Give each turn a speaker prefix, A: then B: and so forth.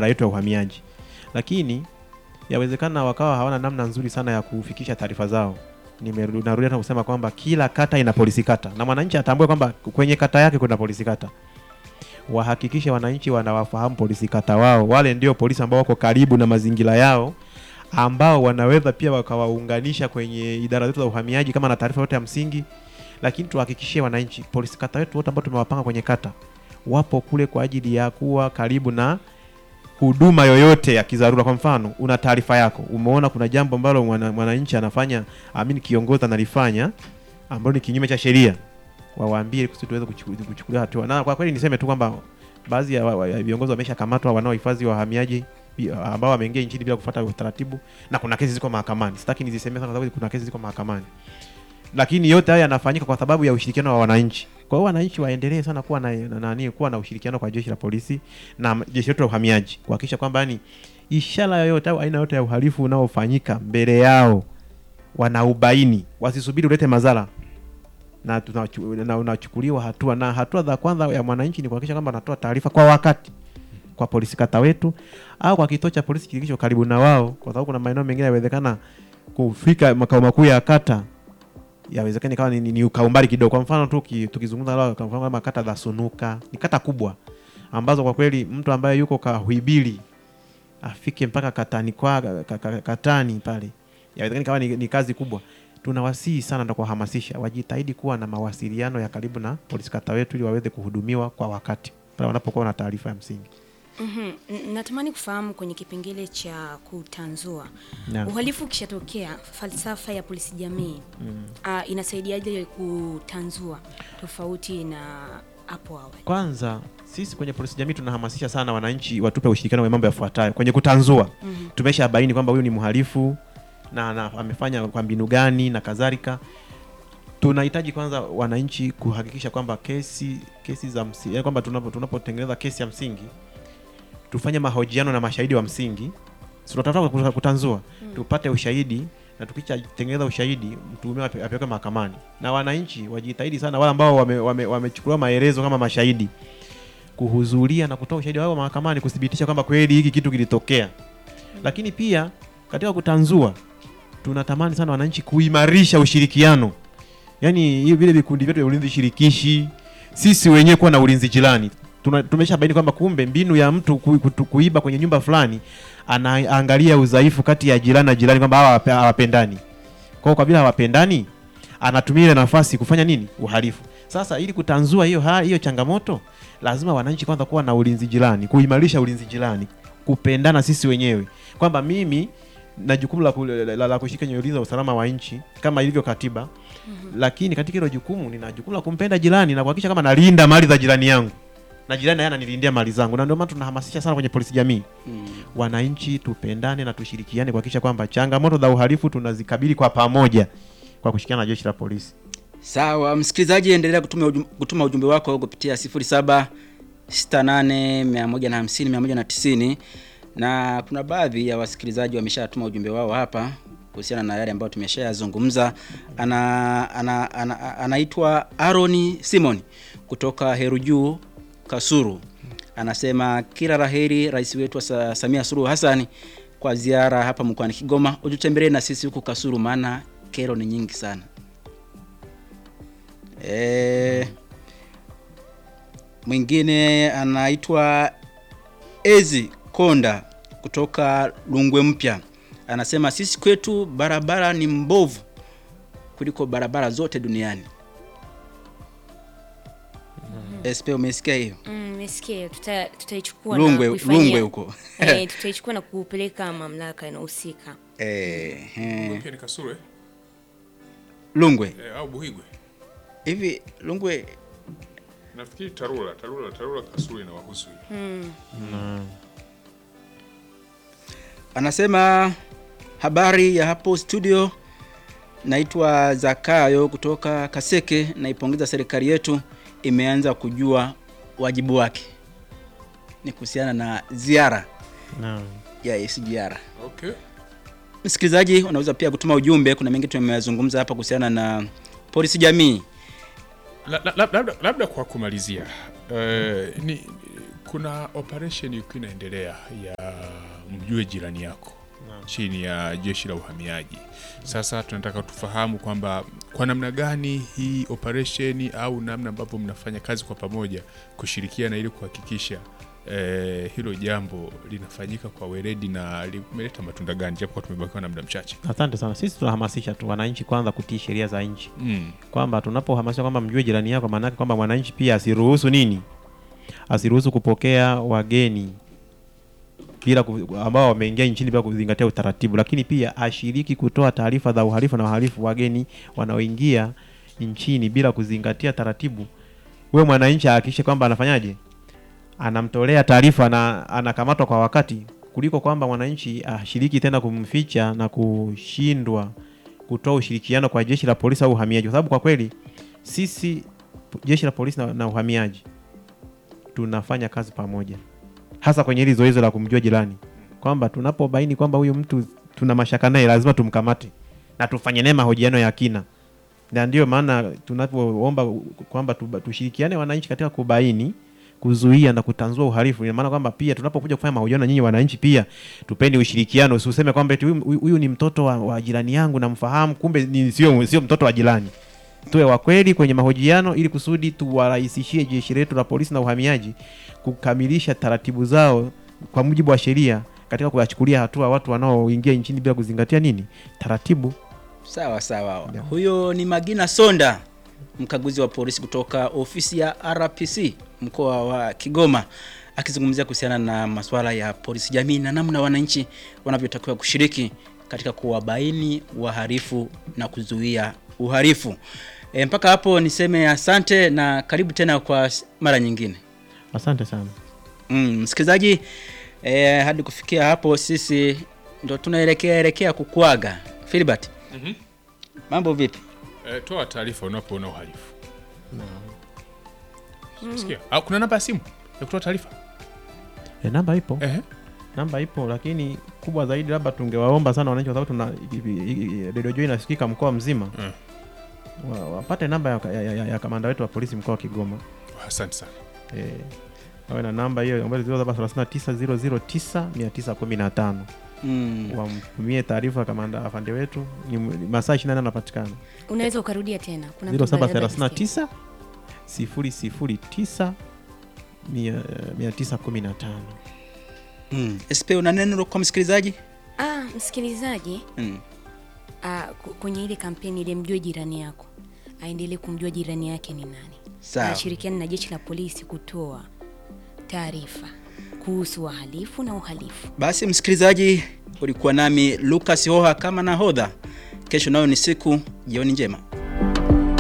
A: idara yetu ya uhamiaji, lakini yawezekana wakawa hawana namna nzuri sana ya kufikisha taarifa zao. Nimeru- Narudia tena kusema kwamba kila kata ina polisi kata, na mwananchi atambue kwamba kwenye kata yake kuna polisi kata. Wahakikishe wananchi wanawafahamu polisi kata wao, wale ndio polisi ambao wako karibu na mazingira yao, ambao wanaweza pia wakawaunganisha kwenye idara zetu za uhamiaji kama na taarifa yote ya msingi. Lakini tuhakikishie wananchi polisi kata wetu wote ambao tumewapanga kwenye kata wapo kule kwa ajili ya kuwa karibu na huduma yoyote ya kidharura. Kwa mfano, una taarifa yako, umeona kuna jambo ambalo mwana- mwananchi anafanya, amini kiongozi analifanya ambalo ni kinyume cha sheria, wawaambie ili kusudi tuweze kuchuku- kuchukulia hatua. Na kwa kweli niseme tu kwamba baadhi ya wa- wa- ya viongozi wameshakamatwa wanaohifadhi wahamiaji bi- ambao wameingia nchini bila kufuata utaratibu, na kuna kesi ziko mahakamani. Sitaki nizisemee sana kwa sababu kuna kesi ziko mahakamani, lakini yote haya yanafanyika kwa sababu ya ushirikiano wa wananchi. Kwa hiyo wananchi waendelee sana kuwa na, na, nani kuwa na ushirikiano kwa jeshi la polisi na jeshi letu la uhamiaji kuhakikisha kwamba yani ishara yoyote au aina yote ya uhalifu unaofanyika mbele yao wanaubaini, wasisubiri ulete madhara na, tunachu- na unachukuliwa hatua. Na hatua za kwanza ya mwananchi ni kuhakikisha kwamba anatoa taarifa kwa wakati kwa polisi kata wetu au kwa kituo cha polisi kilicho karibu na wao, kwa sababu kuna maeneo mengine yawezekana kufika makao makuu ya kata yawezekana ikawa ni, ni, ni ukaumbali kidogo. Kwa mfano tu ki- tukizungumza leo, kwa mfano kama kata za Sunuka ni kata kubwa ambazo kwa kweli mtu ambaye yuko Kahwibili afike mpaka katani kwa ka- ka- katani pale, yawezekana ikawa ni, ni kazi kubwa. Tunawasihi sana na kuwahamasisha wajitahidi kuwa na mawasiliano ya karibu na polisi kata wetu ili waweze kuhudumiwa kwa wakati pale wanapokuwa na taarifa ya msingi.
B: Mhm. N- Natamani kufahamu kwenye kipengele cha kutanzua
A: Naam.
B: uhalifu ukishatokea, falsafa ya polisi jamii ah, inasaidiaje kutanzua tofauti na hapo awali?
A: Kwanza sisi kwenye polisi jamii tunahamasisha sana wananchi watupe ushirikiano wa mambo yafuatayo kwenye kutanzua.
B: Mhm.
A: Tumesha baini kwamba huyu ni mhalifu na, na amefanya kwa mbinu gani na kadhalika. Tunahitaji kwanza wananchi kuhakikisha kwamba kesi kesi za msingi, yaani kwamba tunapo tunapotengeneza kesi ya msingi tufanye mahojiano na mashahidi wa msingi, Si tunatafuta kuta- kutanzua tupate ushahidi na tukishatengeneza ushahidi mtuhumiwa ape- apelekwe mahakamani, na wananchi wajitahidi sana, wale ambao wamechukuliwa wame, wamechukuliwa maelezo kama mashahidi kuhudhuria na kutoa ushahidi wao mahakamani kuthibitisha kwamba kweli hiki kitu kilitokea. Lakini pia katika kutanzua, tunatamani sana wananchi kuimarisha ushirikiano, yaani hivi vile vikundi vyetu vya ulinzi shirikishi, sisi wenyewe kuwa na ulinzi jirani. Tuna- Tumeshabaini kwamba kumbe mbinu ya mtu ku, kutu, kuiba kwenye nyumba fulani anaangalia udhaifu kati ya jirani na jirani kwamba hawa hawape- hawapendani. Kwa hiyo kwa vile hawapendani, anatumia ile nafasi kufanya nini? Uhalifu. Sasa ili kutanzua hiyo ha- hiyo changamoto, lazima wananchi kwanza kuwa na ulinzi jirani, kuimarisha ulinzi jirani, kupendana sisi wenyewe, kwamba mimi na jukumu la, ku- la, la, la kushika kwenye ulinzi wa usalama wa nchi kama ilivyo katiba lakini katika hilo jukumu nina jukumu la kumpenda jirani na kuhakikisha kama nalinda mali za jirani yangu na jirani naye ananilindia mali zangu, na ndio maana tunahamasisha sana kwenye polisi jamii wananchi tupendane na tushirikiane kuhakikisha kwamba changamoto za uhalifu tunazikabili kwa pamoja kwa kushirikiana na jeshi la polisi.
C: Sawa, msikilizaji, endelea kutuma ujumbe, kutuma ujumbe wako kupitia 07 68 150 190 na kuna baadhi ya wasikilizaji wameshatuma ujumbe wao hapa kuhusiana na yale ambayo tumeshayazungumza. Ana, ana, ana, anaitwa Aroni Simon kutoka Herujuu Kasuru, anasema kila laheri rais wetu wa Sa- Samia Suluhu Hassan kwa ziara hapa mkoani Kigoma, ututembelee na sisi huku Kasuru, maana kero ni nyingi sana. E, mwingine anaitwa Ezi Konda kutoka Lungwe Mpya anasema sisi kwetu barabara ni mbovu kuliko barabara zote duniani. SP, umesikia hiyo?
B: Mm, Nimesikia tuta- tutaichukua na
C: Lungwe,
B: kuifanyia-
C: Lungwe huko
B: eh, tutaichukua na kupeleka mamlaka inayohusika.
C: eh, eh,
D: Pia ni Kasuru eh?
C: Lungwe
D: Eh, au Buhigwe.
C: hivi Lungwe
D: Nafikiri Tarura, Tarura, Tarura Kasuru inawahusu hiyo.
C: anasema habari ya hapo studio, naitwa Zakayo kutoka Kaseke. Naipongeza serikali yetu imeanza kujua wajibu wake, ni kuhusiana na ziara
A: Naam.
C: ya SGR.
D: Okay.
C: Msikilizaji, unaweza pia kutuma ujumbe. Kuna mengi tumeyazungumza hapa kuhusiana na polisi jamii.
D: La- la- la- Labda, labda kwa kumalizia eh, ni kuna operation ilikuwa inaendelea ya mjue jirani yako chini ya jeshi la uhamiaji. Sasa tunataka tufahamu kwamba kwa namna gani hii operation au namna ambavyo mnafanya kazi kwa pamoja kushirikiana ili kuhakikisha eh, hilo jambo linafanyika kwa weledi na limeleta matunda gani, japo kwa tumebakiwa na muda mchache.
A: Asante sana. Sisi tunahamasisha tu wananchi kwanza kutii sheria za nchi,
D: Mm.
A: kwamba tunapohamasisha kwamba mjue jirani yako, maana yake kwamba mwananchi pia asiruhusu nini, asiruhusu kupokea wageni bila ku, ambao wameingia nchini bila kuzingatia utaratibu, lakini pia ashiriki kutoa taarifa za uhalifu na wahalifu wageni wanaoingia nchini bila kuzingatia taratibu. We mwananchi ahakikishe kwamba anafanyaje, anamtolea taarifa na anakamatwa kwa wakati, kuliko kwamba mwananchi ashiriki tena kumficha na kushindwa kutoa ushirikiano kwa jeshi la polisi au uhamiaji, kwa sababu kwa kweli sisi jeshi la polisi na, na uhamiaji tunafanya kazi pamoja, hasa kwenye hili zoezi la kumjua jirani, kwamba tunapobaini kwamba huyu mtu tuna mashaka naye, lazima tumkamate na tufanye naye mahojiano ya kina, na ndio maana tunapoomba kwamba tuba- tushirikiane wananchi katika kubaini kuzuia na kutanzua uhalifu. Ina maana kwamba pia tunapokuja kufanya mahojiano na nyinyi wananchi, pia tupeni ushirikiano, usiseme kwamba eti huyu huyu- huyu ni mtoto wa, wa jirani yangu namfahamu, kumbe ni sio sio mtoto wa jirani. Tuwe wa kweli kwenye mahojiano, ili kusudi tuwarahisishie jeshi letu la polisi na uhamiaji kukamilisha taratibu zao kwa mujibu wa sheria katika kuwachukulia hatua watu wanaoingia nchini bila kuzingatia nini taratibu.
C: Sawa sawa.
A: Yeah.
C: Huyo ni Magina Sonda, mkaguzi wa polisi kutoka ofisi ya RPC mkoa wa Kigoma, akizungumzia kuhusiana na masuala ya polisi jamii na namna wananchi wanavyotakiwa kushiriki katika kuwabaini wahalifu na kuzuia uhalifu. E, mpaka hapo niseme asante na karibu tena kwa s- mara nyingine.
A: Asante sana.
C: Mm, msikilizaji eh, hadi kufikia hapo sisi ndo tunaelekea elekea kukuaga. Filibert,
D: Mhm.
C: mambo vipi?
D: Eh, toa taarifa unapoona uhalifu. Sikia. Au kuna namba ya simu ya kutoa taarifa?
A: E, namba ipo
D: Ehe.
A: namba ipo, lakini kubwa zaidi labda tungewaomba sana wananchi, kwa sababu tuna i- i- i- Radio Joy inasikika mkoa mzima
D: Mm.
A: wa, wapate namba ya, ya, ya, ya kamanda wetu wa polisi mkoa wa Kigoma
D: Asante sana.
A: e, wawe na namba hiyo ambayo 0739009915
C: Mm.
A: wamtumie taarifa kamanda afande wetu, ni ni masaa 24 anapatikana
B: unaweza ukarudia tena Kuna mtu ambaye labda hajasikia.
A: 0739 009 915
C: Mm. SP una neno kwa msikilizaji?
B: ah, msikilizaji
C: Mm.
B: ah, ku- kwenye ile kampeni ile mjue jirani yako aendelee kumjua jirani yake ni nani
C: Sawa.
B: ashirikiane na jeshi la polisi kutoa taarifa kuhusu wahalifu na uhalifu
C: Basi msikilizaji, ulikuwa nami Lucas Hoha kama nahodha. Kesho nayo ni siku, jioni njema.